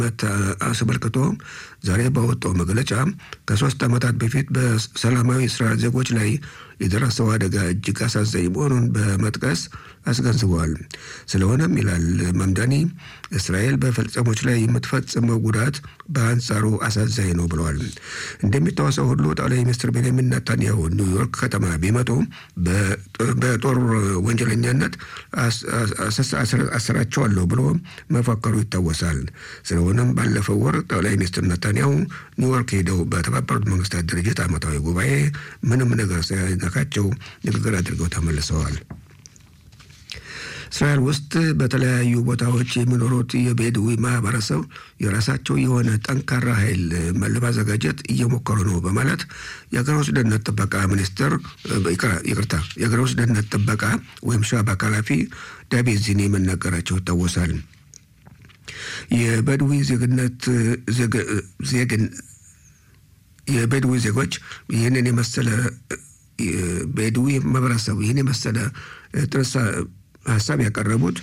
አስመልክቶ ዛሬ ባወጣው መግለጫ ከሶስት ዓመታት በፊት በሰላማዊ እስራኤል ዜጎች ላይ የደረሰው አደጋ እጅግ አሳዛኝ መሆኑን በመጥቀስ አስገንዝበዋል። ስለሆነም ይላል መምዳኒ እስራኤል በፍልስጤሞች ላይ የምትፈጽመው ጉዳት በአንጻሩ አሳዛኝ ነው ብለዋል። እንደሚታወሰው ሁሉ ጠቅላይ ሚኒስትር ቤንያሚን ኔታንያሁ ኒውዮርክ ከተማ ቢመጡ በጦር ወንጀለኛነት አስራቸዋለሁ ብሎ መፈከሩ ይታወሳል። ስለሆነም ባለፈው ወር ጠቅላይ ሚኒስትር ኔታንያሁ ኒውዮርክ ሄደው በተባበሩት መንግስታት ድርጅት ዓመታዊ ጉባኤ ምንም ነገር ሳይነካቸው ንግግር አድርገው ተመልሰዋል። እስራኤል ውስጥ በተለያዩ ቦታዎች የሚኖሩት የቤድዊ ማህበረሰብ የራሳቸው የሆነ ጠንካራ ኃይል ለማዘጋጀት እየሞከሩ ነው በማለት የሀገር ውስጥ ደህንነት ጥበቃ ሚኒስትር ይቅርታ፣ የሀገር ውስጥ ደህንነት ጥበቃ ወይም ሻባክ ኃላፊ ዳቪድ ዚኒ መናገራቸው ይታወሳል። የበድዊ ዜግነት ዜግን የቤድዊ ዜጎች ይህንን የመሰለ ቤድዊ ማህበረሰቡ ይህን የመሰለ ጥርሳ ሀሳብ ያቀረቡት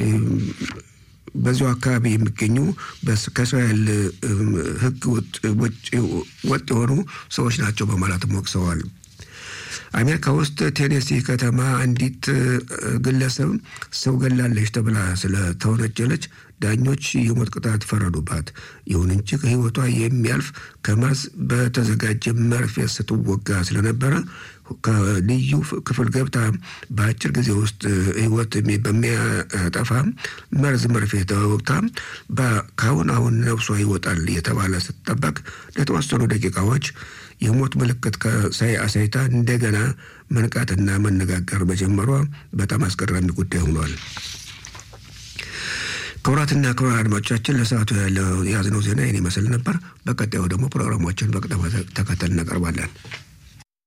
በዚያው አካባቢ የሚገኙ ከእስራኤል ሕግ ወጥ የሆኑ ሰዎች ናቸው በማለትም ወቅሰዋል። አሜሪካ ውስጥ ቴኔሲ ከተማ አንዲት ግለሰብ ሰው ገላለች ተብላ ስለተወነጀለች ዳኞች የሞት ቅጣት ፈረዱባት። ይሁን እንጂ ከህይወቷ የሚያልፍ ከመርዝ በተዘጋጀ መርፌ ስትወጋ ስለነበረ ከልዩ ክፍል ገብታ በአጭር ጊዜ ውስጥ ህይወት በሚያጠፋ መርዝ መርፌ ተወግታ ከአሁን አሁን ነፍሷ ይወጣል የተባለ ስትጠበቅ ለተወሰኑ ደቂቃዎች የሞት ምልክት ከሳይ አሳይታ እንደገና መንቃትና መነጋገር መጀመሯ በጣም አስገራሚ ጉዳይ ሆኗል። ክቡራትና ክቡራን አድማጮቻችን ለሰዓቱ ያለው የያዝነው ዜና ይህን ይመስል ነበር። በቀጣዩ ደግሞ ፕሮግራሞችን በቅደም ተከተል እናቀርባለን።